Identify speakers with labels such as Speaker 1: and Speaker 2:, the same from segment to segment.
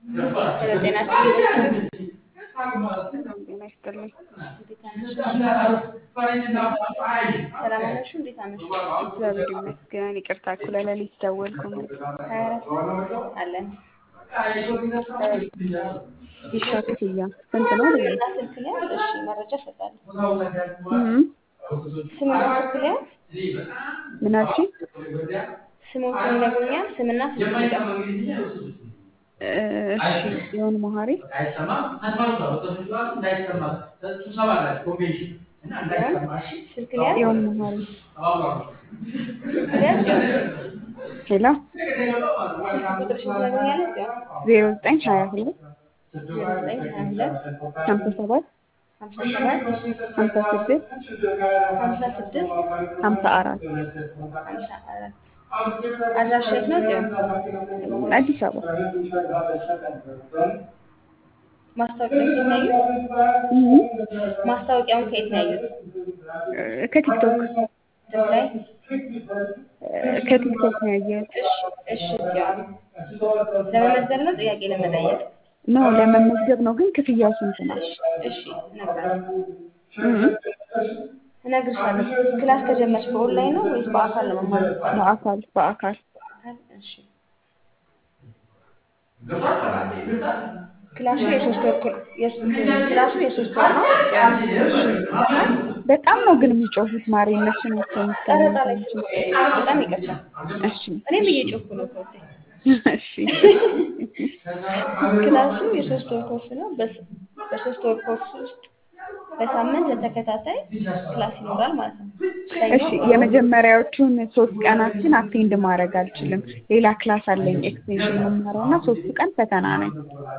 Speaker 1: ሄሎ ጤና ይስጥልኝ።
Speaker 2: ጤና ይስጥልኝ።
Speaker 1: እንዴት አመሹ? ሰላም አመሹ? እንዴት አመሹ?
Speaker 2: እግዚአብሔር ይመስገን። ይቅርታ እኩለ ሌሊት ደወልኩ።
Speaker 1: ሀያ አራት አለን።
Speaker 2: ይሻ ክፍያ ስንት ነው?
Speaker 1: ስምና ስልክ ሊያዝ? እሺ መረጃ እሰጣለሁ።
Speaker 2: እም፣
Speaker 1: ስምና ስልክ ሊያዝ?
Speaker 2: ምን አልሽኝ?
Speaker 1: ስሞትን ይነግሩኛል? ስምና ስልክ ሊያዝ?
Speaker 2: እ፣ እሺ ጽዮን መሀሪ
Speaker 1: ስልክ ሊያዝ?
Speaker 2: ጽዮን መሀሪ
Speaker 1: ስልክ ሊያዝ?
Speaker 2: ሄሎ
Speaker 1: ስልክ ቁጥርሽን ትነግሩኛለሽ?
Speaker 2: ዜሮ ዘጠኝ ሀያ ሁለት
Speaker 1: ዜሮ ዘጠኝ ሀያ ሁለት
Speaker 2: ሀምሳ ሰባት
Speaker 1: ሀምሳ ሰባት
Speaker 2: ሀምሳ ስድስት
Speaker 1: ሀምሳ ስድስት
Speaker 2: ሀምሳ አራት
Speaker 1: ሀምሳ አራት አድራሻ የት ነው? ጽዮን
Speaker 2: አዲስ አበባ
Speaker 1: ማስታወቂያውን ከየት ነው ያዩት?
Speaker 2: እም፣
Speaker 1: ማስታወቂያውን ከየት ነው ያዩት?
Speaker 2: እ፣ ከቲክቶክ
Speaker 1: ስም ላይ?
Speaker 2: እ፣ ከቲክቶክ ነው ያየሁት።
Speaker 1: እሺ እሺ ጽዮን ለመመዝገብ ነው ጥያቄ ለመጠየቅ?
Speaker 2: ኖ ለመመዝገብ ነው፣ ግን ክፍያው ስንት ነው?
Speaker 1: እሺ እነግርሃለሁ
Speaker 2: እም፣
Speaker 1: እነግርሻለሁ። ክላስ ከጀመርሽ በኦንላይን ነው ወይስ በአካል ነው መማር የምትፈልጊው?
Speaker 2: በአካል በአካል
Speaker 1: በአካል እሺ። ክላሱ የሶስት ወር ክል- የስ- ክላሱ የሶስት ወር ነው። ይሰማል?
Speaker 2: በጣም ነው ግን የሚጮሁት ማሪ እነሱ ናቸው
Speaker 1: ቀረጻ ላይ
Speaker 2: የሚሰሙት።
Speaker 1: ስለሆነ በጣም ይቅርታ።
Speaker 2: እሺ
Speaker 1: እኔም እየጮኩ ነው ከውቴ
Speaker 2: እሺ
Speaker 1: ክላሱ የሶስት ወር ኮርስ ነው። በስ- በሶስት ወር ኮርስ ውስጥ በሳምንት ለተከታታይ ክላስ ይኖራል ማለት ነው። ሰኞ፣
Speaker 2: እሺ የመጀመሪያዎቹን ሶስት ቀናችን አቴንድ ማድረግ አልችልም። ሌላ ክላስ አለኝ ኤክስቴንሽን የምማረው እና ሶስቱ ቀን ፈተና ነኝ።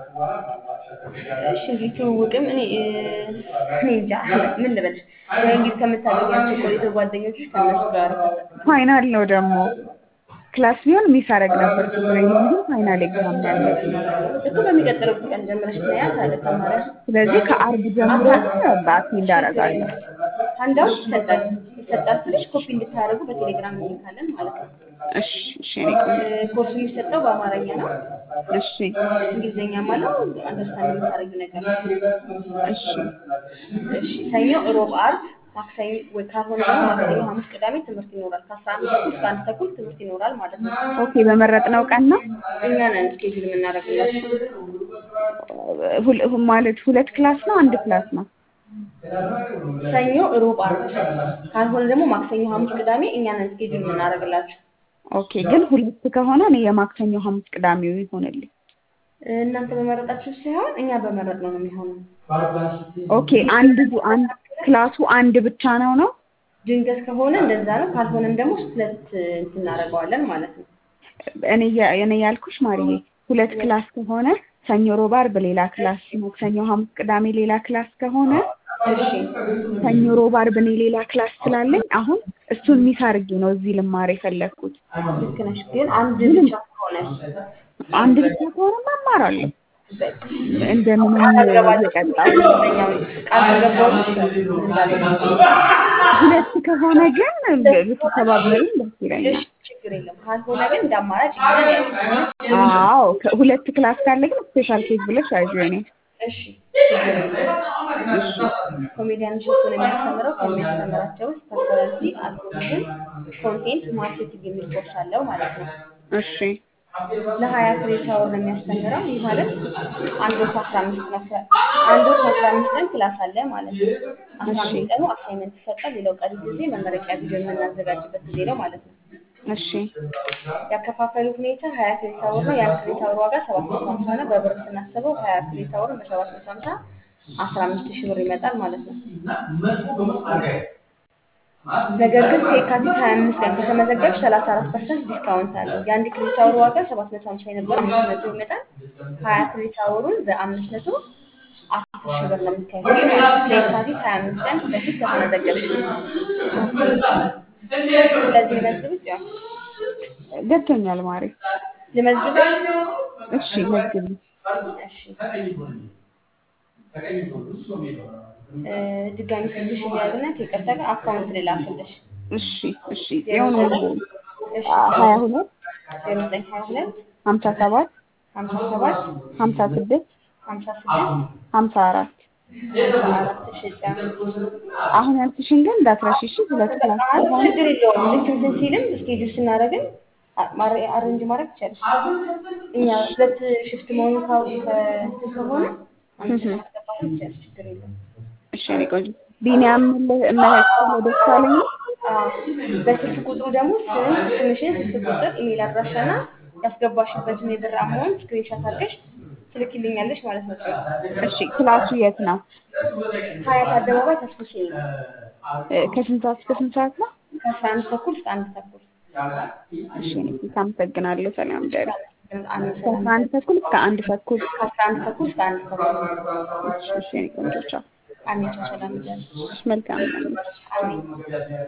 Speaker 1: እሺ እንግዲህ ትውውቅም እኔ እ፣ እኔ እንጃ ምን ልበልሽ፣ ወይ እንግዲህ ከምታገኛቸው ቆይቶ ጓደኞችሽ ከእነሱ ጋር
Speaker 2: ፋይናል ነው ደግሞ ክላስ ቢሆን ሚስ አደርግ ነበር ችግር የለውም፣ ግን ፋይናል ኤግዛም ነው ያለብኝ።
Speaker 1: እኮ በሚቀጥለው ቀን ጀምረሽ ትያዝ አለ ተማሪያ
Speaker 2: ስለዚህ ከአርብ ጀምሮ በአቴንድ አደርጋለሁ።
Speaker 1: አንዳው ይሰጣል ይሰጣል ስልሽ ኮፒ እንድታደርጉ በቴሌግራም እንልካለን ማለት ነው።
Speaker 2: እሺ እሺ እኔ ቆንጆ።
Speaker 1: እ፣ ኮርሱ የሚሰጠው በአማርኛ ነው።
Speaker 2: እሺ
Speaker 1: እንግሊዝኛም አለው። አንደርስታንድ የምታደርጊው ነገር ነው።
Speaker 2: እሺ
Speaker 1: እሺ ሰኞ፣ ሮብ፣ አርብ፣ ማክሰኞ ወይ ካልሆነ ደግሞ ማክሰኞ፣ ሐሙስ፣ ቅዳሜ ትምህርት ይኖራል። ከአስራ አንድ ተኩል እስከ አንድ ተኩል ትምህርት ይኖራል ማለት ነው።
Speaker 2: ኦኬ በመረጥነው ቀን ነው
Speaker 1: እኛ ነን ስኬጁል የምናደርግላችሁ።
Speaker 2: ሁል- ሁ- ማለት ሁለት ክላስ ነው አንድ ክላስ ነው?
Speaker 1: ሰኞ፣ ሮብ፣ አርብ ካልሆነ ደግሞ ማክሰኞ፣ ሐሙስ፣ ቅዳሜ እኛ ነን ስኬጁል የምናደርግላችሁ።
Speaker 2: ኦኬ ግን ሁለት ከሆነ እኔ የማክሰኞ ሐሙስ ቅዳሜው ይሆንልኝ።
Speaker 1: እናንተ በመረጣችሁ ሳይሆን እኛ በመረጥነው ነው የሚሆነው።
Speaker 2: ኦኬ አንድ አንድ ክላሱ አንድ ብቻ ነው ነው?
Speaker 1: ድንገት ከሆነ እንደዛ ነው። ካልሆነም ደግሞ ሁለት እንትን እናደርገዋለን ማለት ነው።
Speaker 2: እኔ ያ- እኔ ያልኩሽ ማርዬ ሁለት ክላስ ከሆነ ሰኞ፣ ሮብ፣ አርብ ሌላ ክላስ፣ ማክሰኞ፣ ሐሙስ፣ ቅዳሜ ሌላ ክላስ ከሆነ
Speaker 1: እሺ
Speaker 2: ሰኞ፣ ሮብ፣ አርብ እኔ ሌላ ክላስ ስላለኝ አሁን እሱን ሚስ አድርጌ ነው እዚህ ልማር የፈለግኩት።
Speaker 1: ልክ ነሽ። ግን አንድ ብቻ ከሆነ
Speaker 2: አንድ ብቻ ከሆነ እማራለሁ እንደምንም
Speaker 1: አልገባችሁ
Speaker 2: እየቀጣሁ
Speaker 1: ቃል ከገባችሁ
Speaker 2: ሁለት ከሆነ ግን ብትተባበሩኝ ደስ ይለኛል።
Speaker 1: እሺ ችግር የለም። ካልሆነ ግን እንደ አማራጭ ይሆናል ያለው።
Speaker 2: አዎ ከሁለት ክላስ ካለ ግን ስፔሻል ኬዝ ብለሽ ያዥ እኔ
Speaker 1: እሺ ችግር የለም። ኮሜዲያን እሸቱን የሚያስተምረው ከሚያስተምራቸው ውስጥ ፐርሶናሊቲ፣ አልጎሪዝም፣ ኮንቴንት ማርኬቲንግ የሚል ኮርስ አለው ማለት ነው።
Speaker 2: እሺ
Speaker 1: ለሀያ ክሬዲት አወር ነው የሚያስተምረው። ይህ ማለት አንድ ወር ከአስራ አምስት ነው ክላ- አንድ ወር ከአስራ አምስት ቀን ክላስ አለ ማለት ነው። አስራ አምስት ቀኑ አሳይመንት ይሰጣል። ሌላው ቀሪ ጊዜ መመረቂያ ቪዲዮ የምናዘጋጅበት ጊዜ ነው ማለት ነው።
Speaker 2: እሺ
Speaker 1: ያከፋፈሉ ሁኔታ ሀያ ክሬዲት አወር ነው። የአንድ ክሬዲት አወር ዋጋ ሰባት መቶ ሀምሳ ነው። በብር ስናስበው ሀያ ክሬዲት አወርን በሰባት መቶ ሀምሳ አስራ አምስት ሺህ ብር ይመጣል ማለት ነው። ነገር ግን ከየካቲት ሀያ አምስት ቀን ከተመዘገብሽ ሰላሳ አራት ፐርሰንት ዲስካውንት አለው። የአንድ ክሬዲት አወር ዋጋ ሰባት መቶ ሀምሳ የነበረ አምስት መቶ ይመጣል። ሀያ ክሬዲት አወሩን በአምስት መቶ አስር ሺህ ብር ነው የሚከፍለው ማለት ነው። ከየካቲት ሀያ አምስት ቀን በፊት ከተመዘገብሽ ስለዚህ መዝግብት ያው
Speaker 2: ገብቶኛል ማሪ።
Speaker 1: ልመዝግብሽ
Speaker 2: እሺ መዝግቢ።
Speaker 1: እሺ እ፣ ድጋሚ ስልክሽ እያዝና ከይቅርታ ጋር አካውንት ልላክልሽ።
Speaker 2: እሺ እሺ ጽዮን ወንጌል
Speaker 1: እሺ
Speaker 2: ሀያ ሁለት
Speaker 1: ዜሮ ዘጠኝ ሀያ ሁለት
Speaker 2: ሀምሳ ሰባት
Speaker 1: ሀምሳ ሰባት
Speaker 2: ሀምሳ ስድስት
Speaker 1: ሀምሳ ስድስት
Speaker 2: ሀምሳ አራት
Speaker 1: ሀምሳ አራት እሺ ጻፍ።
Speaker 2: አሁን ያልኩሽን ግን እንዳትረሺ እሺ። ሁለት ክላስ
Speaker 1: አይ
Speaker 2: ከሆነ
Speaker 1: ችግር የለውም። ልክ እንትን ሲልም እስኬጁል ስናደርግም አ- ማረ- አሬንጅ ማድረግ ይቻላል። እኛ ሁለት ሽፍት መሆኑ ካው ከእንትን ከሆነ አንድ
Speaker 2: እህ።
Speaker 1: ማስገባት ይቻላል። ችግር የለውም።
Speaker 2: እሺ እኔ ቆንጆ ቢኒያም መለክለ ደሳለኝ ነው።
Speaker 1: አዎ፣ በስልክ ቁጥሩ ደግሞ ስም፣ ስምሽን፣ ስልክ ቁጥር፣ ኢሜል አድራሻና ያስገባሽበትን የብር አማውንት ስክሪንሻት አድርገሽ ትልኪልኛለሽ ማለት ነው።
Speaker 2: እሺ ክላሱ የት ነው?
Speaker 1: ሀያት አደባባይ ተስፎ ሲል ነው
Speaker 2: እ፣ ከስንት ሰዓት እስከ ስንት ሰዓት ነው?
Speaker 1: ከአስራ አንድ ተኩል እስከ አንድ ተኩል
Speaker 2: እሺ እኔ አመሰግናለሁ። ሰላም ደሩ።
Speaker 1: አንድ
Speaker 2: ከአስራ አንድ ተኩል እስከ አንድ ተኩል
Speaker 1: ከአስራ አንድ ተኩል እስከ አንድ ተኩል
Speaker 2: እሺ እሺ እኔ ቆንጆ ቻው።
Speaker 1: አንቻ ሰላም እያለች
Speaker 2: መልካም ነው።
Speaker 1: አሜን